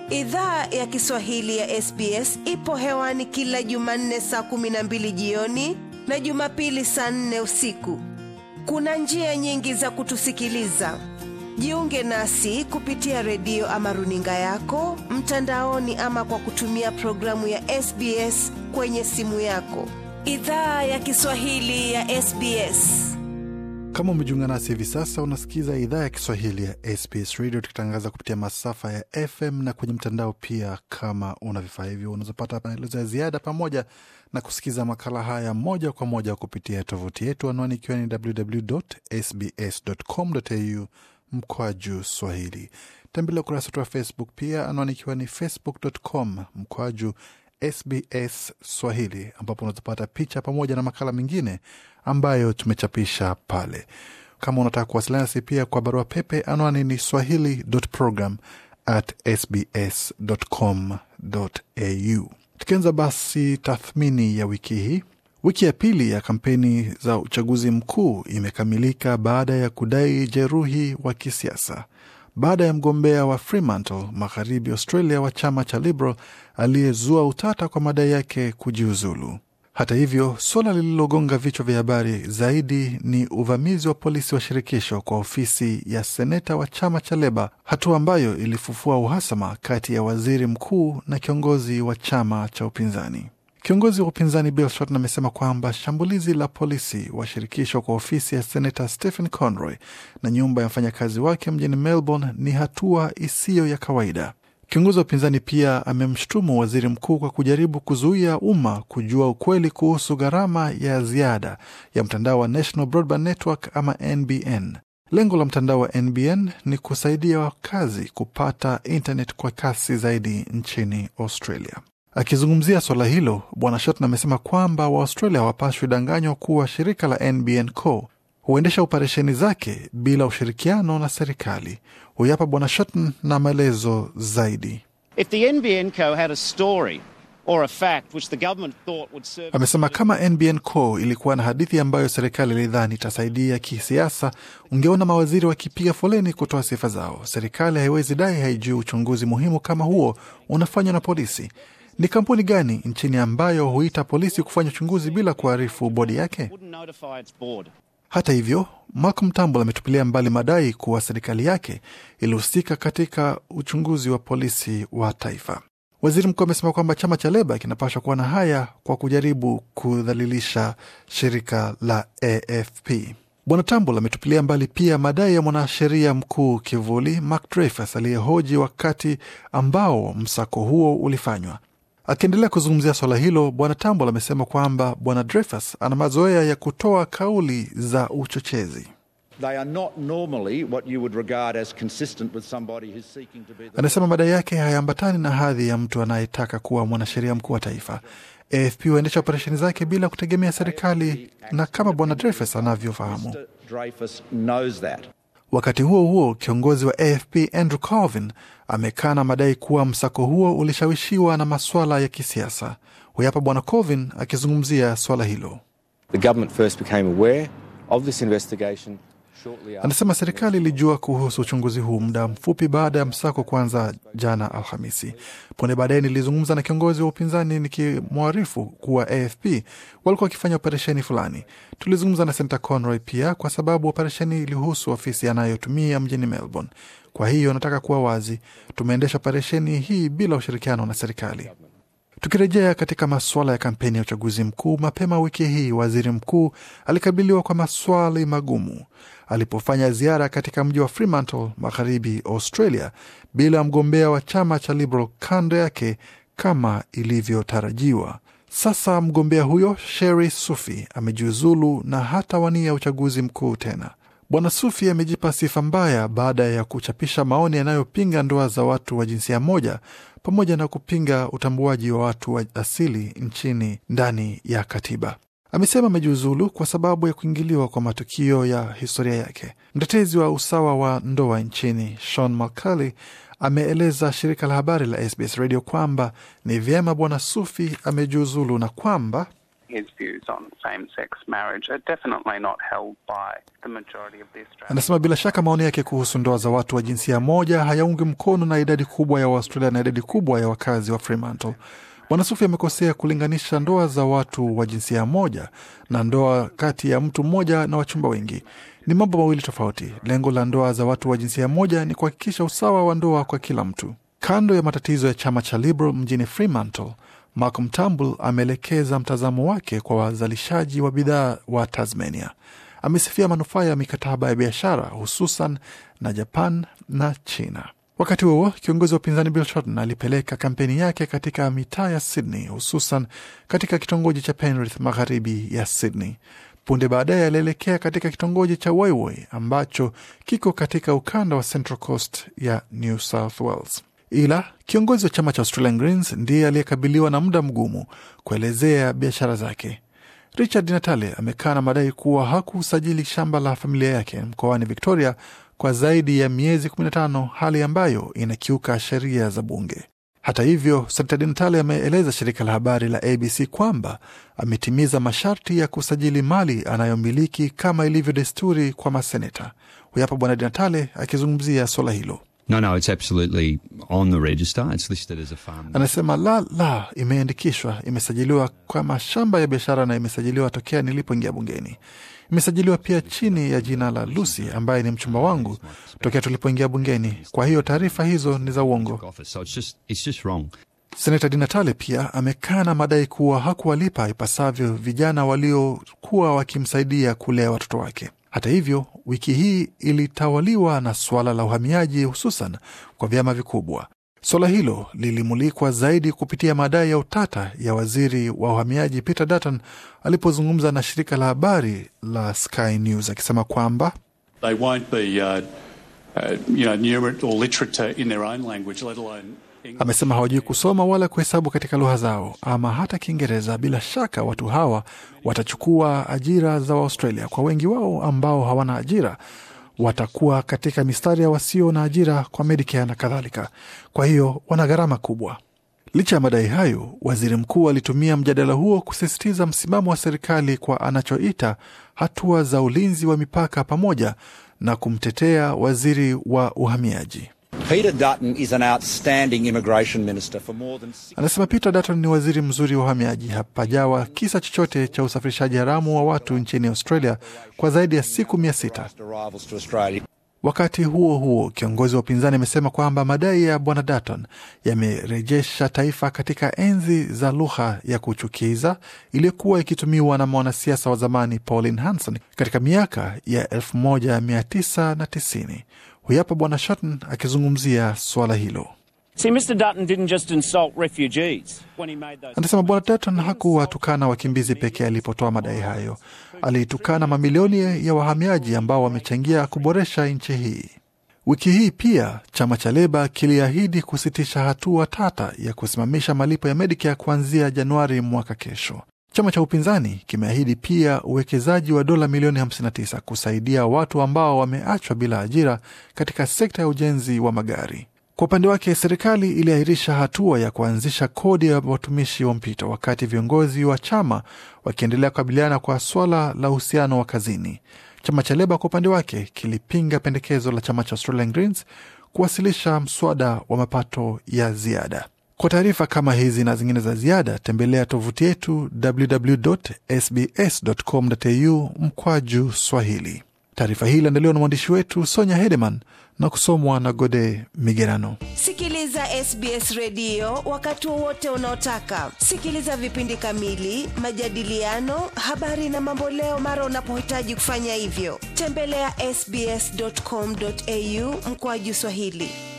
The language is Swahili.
Idhaa ya Kiswahili ya SBS ipo hewani kila Jumanne saa kumi na mbili jioni na Jumapili saa nne usiku. Kuna njia nyingi za kutusikiliza. Jiunge nasi kupitia redio ama runinga yako mtandaoni, ama kwa kutumia programu ya SBS kwenye simu yako. Idhaa ya Kiswahili ya SBS. Kama umejiunga nasi hivi sasa, unasikiza idhaa ya Kiswahili ya SBS Radio tukitangaza kupitia masafa ya FM na kwenye mtandao pia. Kama una vifaa hivyo, unazopata maelezo ya ziada pamoja na kusikiza makala haya moja kwa moja kupitia tovuti yetu, anwani ikiwa ni www.sbs.com.au mkwaju swahili. Tembelea ukurasa wetu wa Facebook pia, anwani ikiwa ni facebook.com mkwaju SBS Swahili, ambapo unazopata picha pamoja na makala mengine ambayo tumechapisha pale. Kama unataka kuwasiliana nasi pia kwa barua pepe, anwani ni swahili.program at sbs.com.au. Tukianza basi tathmini ya wiki hii. Wiki ya pili ya kampeni za uchaguzi mkuu imekamilika baada ya kudai jeruhi wa kisiasa baada ya mgombea wa Fremantle magharibi Australia wa chama cha Liberal aliyezua utata kwa madai yake kujiuzulu. Hata hivyo, suala lililogonga vichwa vya habari zaidi ni uvamizi wa polisi wa shirikisho kwa ofisi ya seneta wa chama cha Leba, hatua ambayo ilifufua uhasama kati ya waziri mkuu na kiongozi wa chama cha upinzani. Kiongozi wa upinzani Bill Shorten amesema kwamba shambulizi la polisi wa shirikisho kwa ofisi ya senata Stephen Conroy na nyumba ya mfanyakazi wake mjini Melbourne ni hatua isiyo ya kawaida. Kiongozi wa upinzani pia amemshutumu waziri mkuu kwa kujaribu kuzuia umma kujua ukweli kuhusu gharama ya ziada ya mtandao wa National Broadband Network ama NBN. Lengo la mtandao wa NBN ni kusaidia wakazi kupata internet kwa kasi zaidi nchini Australia. Akizungumzia swala hilo, Bwana Shorten amesema kwamba Waaustralia hawapashwi danganywa kuwa shirika la NBN Co huendesha operesheni zake bila ushirikiano na serikali. Huyu hapa Bwana Shorten na maelezo zaidi. If the NBN Co had a story or a fact which the government thought would serve Amesema kama NBN Co ilikuwa na hadithi ambayo serikali ilidhani itasaidia kisiasa, ungeona mawaziri wakipiga foleni kutoa sifa zao. Serikali haiwezi dai haijui uchunguzi muhimu kama huo unafanywa na polisi. Ni kampuni gani nchini ambayo huita polisi kufanya uchunguzi bila kuarifu bodi yake? wouldn't notify its board. Hata hivyo, Malcolm Turnbull ametupilia mbali madai kuwa serikali yake ilihusika katika uchunguzi wa polisi wa taifa. Waziri mkuu amesema kwamba chama cha Leba kinapaswa kuwa na haya kwa kujaribu kudhalilisha shirika la AFP. Bwana Turnbull ametupilia mbali pia madai ya mwanasheria mkuu kivuli Mark Dreyfus aliyehoji wakati ambao msako huo ulifanywa. Akiendelea kuzungumzia swala hilo, bwana Tambol amesema kwamba bwana Dreyfus ana mazoea ya kutoa kauli za uchochezi. They are not normally what you would regard as consistent with somebody who's seeking to be the Anasema madai yake hayaambatani na hadhi ya mtu anayetaka kuwa mwanasheria mkuu wa taifa. AFP huendesha operesheni zake bila kutegemea serikali, na kama bwana Dreyfus anavyofahamu. Mr. Dreyfus knows that. Wakati huo huo, kiongozi wa AFP Andrew Colvin amekana madai kuwa msako huo ulishawishiwa na maswala ya kisiasa. Huyu hapa bwana Colvin akizungumzia swala hilo. The government first became aware of this investigation shortly after. Anasema serikali ilijua kuhusu uchunguzi huu muda mfupi baada ya msako kuanza jana Alhamisi. Punde baadaye nilizungumza na kiongozi wa upinzani nikimwarifu kuwa AFP walikuwa wakifanya operesheni fulani. Tulizungumza na Senta Conroy pia kwa sababu operesheni ilihusu ofisi anayotumia mjini Melbourne. Kwa hiyo nataka kuwa wazi, tumeendesha operesheni hii bila ushirikiano na serikali. Tukirejea katika masuala ya kampeni ya uchaguzi mkuu, mapema wiki hii waziri mkuu alikabiliwa kwa maswali magumu alipofanya ziara katika mji wa Fremantle, magharibi Australia, bila mgombea wa chama cha Liberal kando yake kama ilivyotarajiwa. Sasa mgombea huyo Sheri Sufi amejiuzulu na hatawania uchaguzi mkuu tena. Bwana Sufi amejipa sifa mbaya baada ya kuchapisha maoni yanayopinga ndoa za watu wa jinsia moja pamoja na kupinga utambuaji wa watu wa asili nchini ndani ya katiba. Amesema amejiuzulu kwa sababu ya kuingiliwa kwa matukio ya historia yake. Mtetezi wa usawa wa ndoa nchini Sean Mulcahy ameeleza shirika la habari la SBS Radio kwamba ni vyema Bwana Sufi amejiuzulu na kwamba his views on same-sex marriage are definitely not held by the majority of the Australian. Anasema bila shaka maoni yake kuhusu ndoa za watu wa jinsia moja hayaungi mkono na idadi kubwa ya Waaustralia na idadi kubwa ya wakazi wa Fremantle. Bwana Sufi amekosea kulinganisha ndoa za watu wa jinsia moja na ndoa kati ya mtu mmoja na wachumba wengi. Ni mambo mawili tofauti. Lengo la ndoa za watu wa jinsia moja ni kuhakikisha usawa wa ndoa kwa kila mtu. Kando ya matatizo ya chama cha Liberal mjini Fremantle, Malcolm Turnbull ameelekeza mtazamo wake kwa wazalishaji wa bidhaa wa Tasmania. Amesifia manufaa ya mikataba ya biashara hususan na Japan na China. Wakati huo kiongozi wa upinzani Bill Shorten alipeleka kampeni yake katika mitaa ya Sydney, hususan katika kitongoji cha Penrith magharibi ya Sydney. Punde baadaye alielekea katika kitongoji cha Wayway ambacho kiko katika ukanda wa Central Coast ya New South Wales. Ila kiongozi wa chama cha Australian Greens ndiye aliyekabiliwa na muda mgumu kuelezea biashara zake. Richard Natale amekaa na madai kuwa hakusajili shamba la familia yake mkoani Victoria kwa zaidi ya miezi 15, hali ambayo inakiuka sheria za bunge. Hata hivyo, Senata Natale ameeleza shirika la habari la ABC kwamba ametimiza masharti ya kusajili mali anayomiliki kama ilivyo desturi kwa maseneta. Huyu hapa Bwana Natale akizungumzia suala hilo. No, no, it's absolutely on the register. It's listed as a farm. Anasema la la, imeandikishwa, imesajiliwa kwa mashamba ya biashara na imesajiliwa tokea nilipoingia bungeni. Imesajiliwa pia chini ya jina la Lucy ambaye ni mchumba wangu tokea tulipoingia bungeni. Kwa hiyo taarifa hizo ni za uongo. Office, so it's just it's just wrong. Senata Dinatale pia amekana madai kuwa hakuwalipa ipasavyo vijana waliokuwa wakimsaidia kulea watoto wake. Hata hivyo, wiki hii ilitawaliwa na suala la uhamiaji, hususan kwa vyama vikubwa. Suala hilo lilimulikwa zaidi kupitia madai ya utata ya waziri wa uhamiaji Peter Dutton alipozungumza na shirika la habari la Sky News akisema kwamba They won't be, uh, uh, you know, numerate or literate in their own language, let alone English. amesema hawajui kusoma wala kuhesabu katika lugha zao ama hata Kiingereza. Bila shaka watu hawa watachukua ajira za Waaustralia. Kwa wengi wao ambao hawana ajira, watakuwa katika mistari ya wasio na ajira kwa Medicare na kadhalika. Kwa hiyo wana gharama kubwa. Licha ya madai hayo, waziri mkuu alitumia mjadala huo kusisitiza msimamo wa serikali kwa anachoita hatua za ulinzi wa mipaka pamoja na kumtetea waziri wa uhamiaji. Peter Dutton is an outstanding immigration minister for more than six Anasema Peter Dutton ni waziri mzuri wa uhamiaji. Hapajawa kisa chochote cha usafirishaji haramu wa watu nchini Australia kwa zaidi ya siku mia sita. arrivals to Australia. Wakati huo huo, kiongozi wa upinzani amesema kwamba madai ya bwana Dutton yamerejesha taifa katika enzi za lugha ya kuchukiza iliyokuwa ikitumiwa na mwanasiasa wa zamani Pauline Hanson katika miaka ya 1990. Huyu hapa bwana Shorten akizungumzia suala hilo. See, Mr. Dutton didn't just insult refugees when he made those. Anasema bwana Dutton hakuwatukana wakimbizi pekee alipotoa madai hayo, aliitukana mamilioni ya wahamiaji ambao wamechangia kuboresha nchi hii. Wiki hii pia chama cha Leba kiliahidi kusitisha hatua tata ya kusimamisha malipo ya Medicare kuanzia Januari mwaka kesho. Chama cha upinzani kimeahidi pia uwekezaji wa dola milioni 59 kusaidia watu ambao wameachwa bila ajira katika sekta ya ujenzi wa magari. Kwa upande wake, serikali iliahirisha hatua ya kuanzisha kodi ya watumishi wa mpito, wakati viongozi wa chama wakiendelea kukabiliana kwa swala la uhusiano wa kazini. Chama cha Leba kwa upande wake kilipinga pendekezo la chama cha Australian Greens kuwasilisha mswada wa mapato ya ziada. Kwa taarifa kama hizi na zingine za ziada, tembelea tovuti yetu www.sbs.com.au mkwaju Swahili. Taarifa hii iliandaliwa na mwandishi wetu Sonya Hedeman na kusomwa na Gode Migerano. Sikiliza SBS redio wakati wowote unaotaka. Sikiliza vipindi kamili, majadiliano, habari na mamboleo mara unapohitaji kufanya hivyo. Tembelea sbs.com.au mkoaju Swahili.